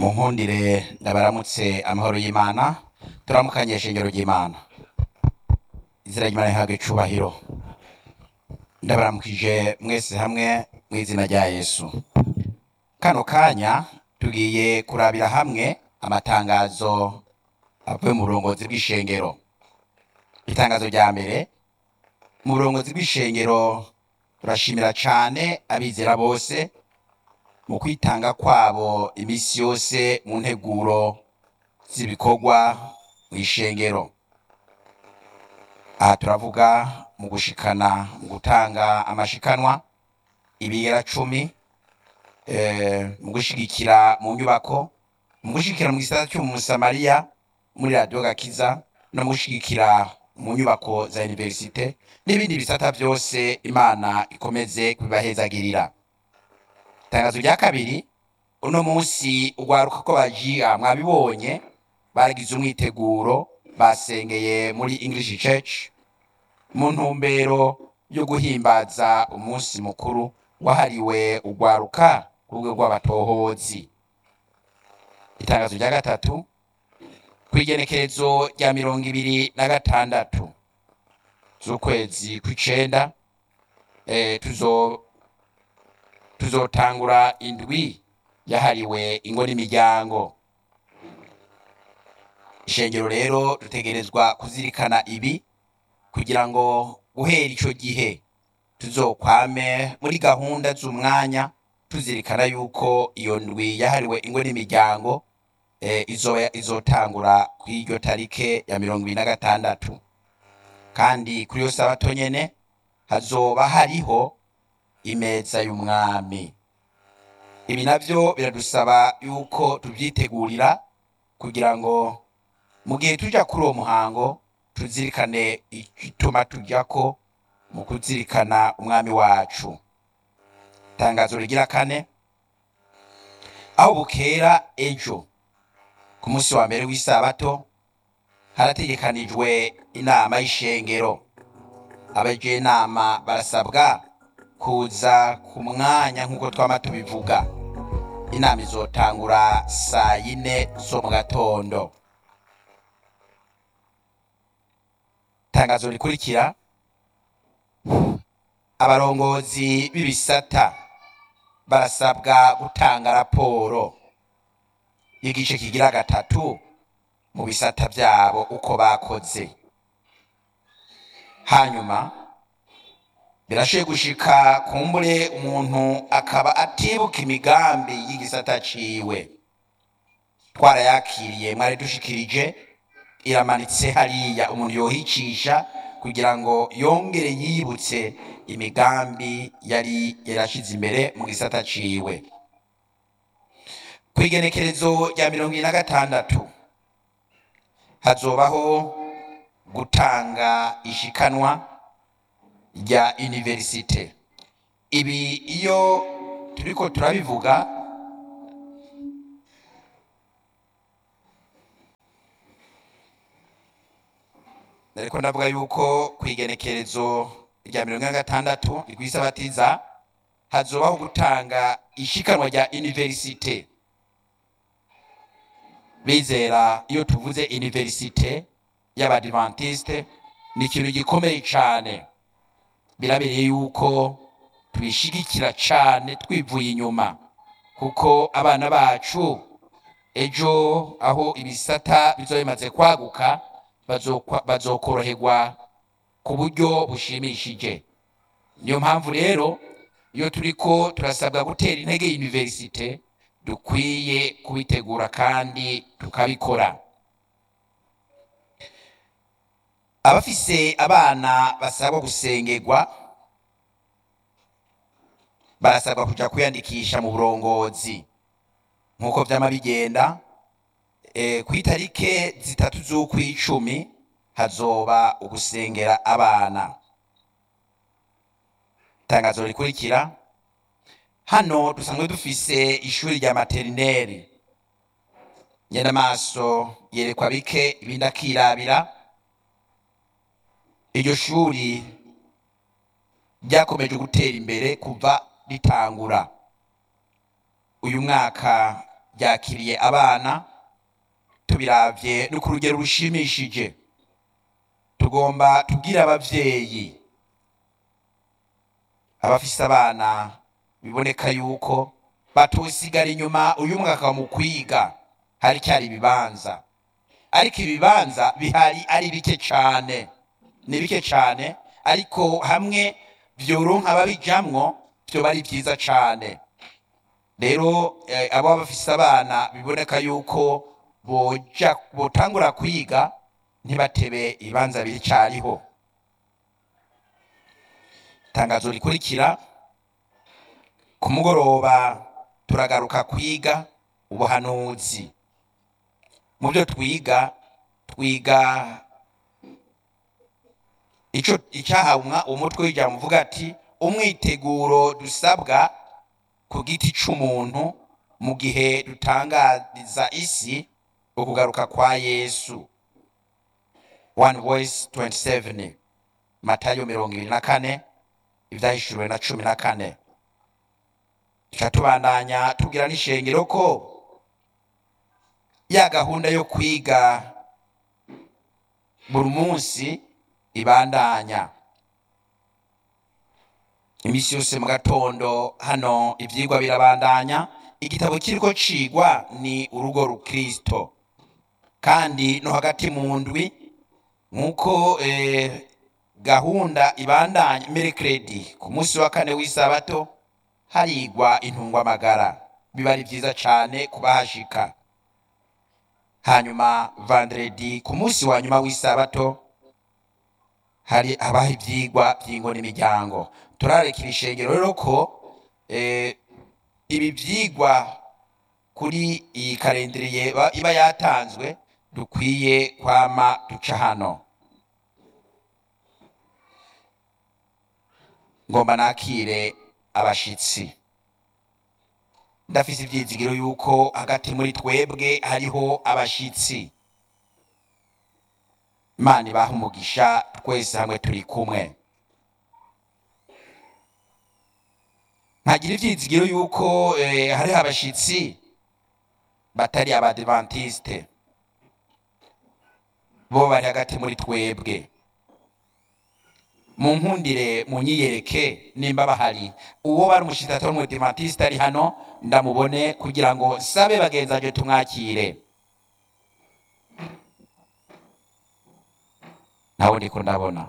munkundire ndabaramutse amahoro y'imana turamukanye ishengero ry'imana izina ry'imana rihabwe icubahiro ndabaramukije mwese hamwe mu izina rya yesu kano kanya tugiye kurabira hamwe amatangazo avuye mu burongozi bw'ishengero itangazo rya mbere mu burongozi bw'ishengero turashimira cane abizera bose mu kwitanga kwabo imisi yose mu nteguro z'ibikorwa mu ishengero aha turavuga mu gushikana mu gutanga amashikanwa ibiyera cumi eh, mu gushigikira mu nyubako mu gushigikira mu gisata cy'umusamariya muri radiyo gakiza no mu gushigikira mu nyubako za universite n'ibindi bisata byose imana ikomeze kubibahezagirira itangazo rya kabiri uno munsi urwaruka ko bajiya mwabibonye bagize umwiteguro basengeye muri english church mu ntumbero yo guhimbaza umunsi mukuru wahariwe urwaruka ku rwego rw'abatohozi itangazo rya gatatu kw'igenekerezo rya mirongo ibiri na gatandatu z'ukwezi kw'icenda eh, tuzo tuzotangura indwi yahariwe ingo n'imiryango ishengero rero dutegerezwa kuzirikana ibi kugira ngo guhera ico gihe tuzokwame muri gahunda z'umwanya tuzirikana yuko iyo ndwi yahariwe ingo n'imiryango eh, izoba izotangura kw'iryo tarike ya mirongo ibiri na gatandatu kandi kuri yo sabato nyene hazoba hariho imeza y'umwami ibi navyo biradusaba yuko tuvyitegurira kugira ngo mu gihe tuja kuri uwo muhango tuzirikane igituma tujyako mu kuzirikana umwami wacu itangazo rigira kane aho bukera ejo ku munsi wa mbere w'isabato harategekanijwe inama y'ishengero abaje inama barasabwa kuza ku mwanya nk'uko twama tubivuga inama izotangura saa yine zo mu gatondo itangazo rikurikira abarongozi b'ibisata barasabwa gutanga raporo y'igice kigira gatatu mu bisata byabo uko bakoze hanyuma birashoboye gushika kumbure umuntu akaba atibuka imigambi y'igisata ciwe twarayakiriye mwari dushikirije iramanitse hariya umuntu yohicisha kugira ngo yongere yibutse imigambi yari yarashize imbere mu gisata ciwe kw'igenekerezo rya mirongo ibiri na gatandatu hazobaho gutanga ishikanwa rya universite ibi iyo turiko turabivuga ariko ndavuga yuko kw'igenekerezo rya mirongo ine na gatandatu rw'isabatiza hazobaho gutanga ishikanwa rya universite bizera iyo tuvuze universite y'abadivantiste ni ikintu gikomeye cane birabereye yuko tubishigikira cane twivuye inyuma kuko abana bacu ejo aho ibisata bizoba bimaze kwaguka bazokwa- bazokoroherwa ku buryo bushimishije niyo mpamvu rero iyo turiko turasabwa gutera intege universite dukwiye kubitegura kandi tukabikora abafise abana basabwa gusengerwa barasabwa kuja kwiyandikisha mu burongozi nk'uko vyama bigenda e, kw'itarike zitatu z'ukw'icumi hazoba ugusengera abana itangazo rikurikira hano dusanzwe dufise ishuri rya materineri nyenamaso yerekwa bike ibindi akirabira iryo shuri ryakomeje gutera imbere kuva ritangura uyu mwaka ryakiriye abana tubiravye no ku rugero rushimishije tugomba tubwire abavyeyi abafise abana biboneka yuko batosigara inyuma uyu mwaka mu kwiga hari cyari ibibanza ariko ibibanza bihari ari bike cane ni bike cane ariko hamwe vyoronka babijamwo vyoba ari vyiza cane rero eh, abo bafise abana biboneka yuko boja botangura kwiga ntibatebe ibibanza biri cariho itangazo rikurikira ku mugoroba turagaruka kwiga ubuhanuzi mu byo twiga twiga ico icyahawe umwa- umutwe w'ijambo uvuga ati umwiteguro dusabwa ku giti c'umuntu mu gihe dutangariza isi ukugaruka kwa yesu one voice 27 matayo mirongo ibiri na kane ivyahishuriwe na cumi na kane tuca tubandanya tubwira n'ishengero ko ya gahunda yo kwiga buri munsi ibandanya imisi yose mu gatondo hano ivyigwa birabandanya igitabo kiriko cigwa ni urugo rukristo kandi no hagati mu ndwi nk'uko eh, gahunda ibandanya merekredi ku munsi wa kane w'isabato harigwa intungwamagara biba ari vyiza cane kubahashika hanyuma vandredi ku munsi wa nyuma w'isabato hari habaho ivyigwa vy'ingo n'imiryango turarekera ishengero rero ko eh, ibi vyigwa kuri iyi karendiriye ba- iba yatanzwe dukwiye kwama duca hano ngomba nakire abashitsi ndafise ivyizigiro yuko hagati muri twebwe hariho abashitsi imana ibaha umugisha twese hamwe turi kumwe nkagira ivyizigiro yuko eh, hariho abashitsi batari abadivantiste bo bari hagati muri twebwe mu nkundire mu nyiyereke nimba bahari uwo bari umushitsi atari umudivantiste ari hano ndamubone kugira ngo sabe bagenzi banje tumwakire ntawe ndiko ndabona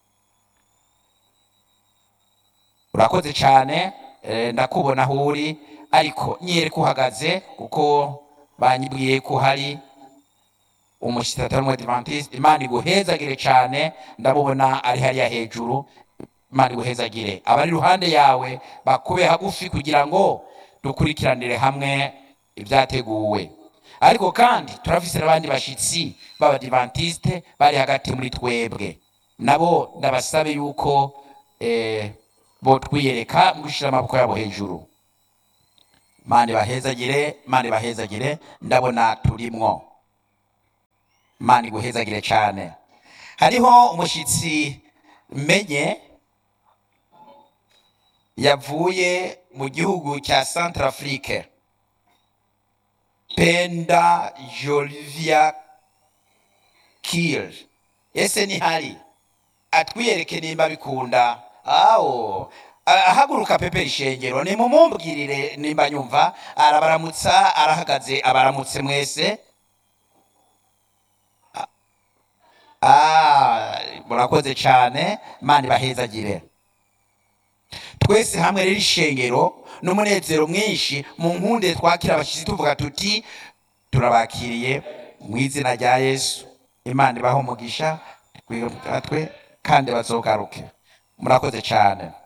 urakoze cyane eh, ndakubona aho uri ariko nyereka uhagaze kuko banyibwiye ko hari umushitsi atari umudivantiste imana iguhezagire cyane ndamubona ari hariya hejuru imana iguhezagire abari iruhande yawe bakube hagufi kugira ngo dukurikiranire hamwe ibyateguwe ariko kandi turafise n'abandi bashitsi b'abadivantiste bari hagati muri twebwe nabo ndabasabe yuko eh, botwiyereka mu gushira amaboko yabo hejuru mani bahezagire mani bahezagire ndabona turimwo mani guhezagire cyane hariho umushitsi menye yavuye mu gihugu cya Centrafrique Penda Jolivia Kiel ese ni hari atwiyereke nimba bikunda awo ahaguruka pepe ishengero nimumumbwirire nimba nyumva arabaramutsa arahagaze abaramutse mwese Ah, murakoze cyane mani bahezagire twese hamwe rero ishengero n'umunezero mwinshi mu nkunde twakira abashyitsi tuvuga tuti turabakiriye mu izina rya yesu imana ibaho umugisha twe kandi bazogaruke murakoze cyane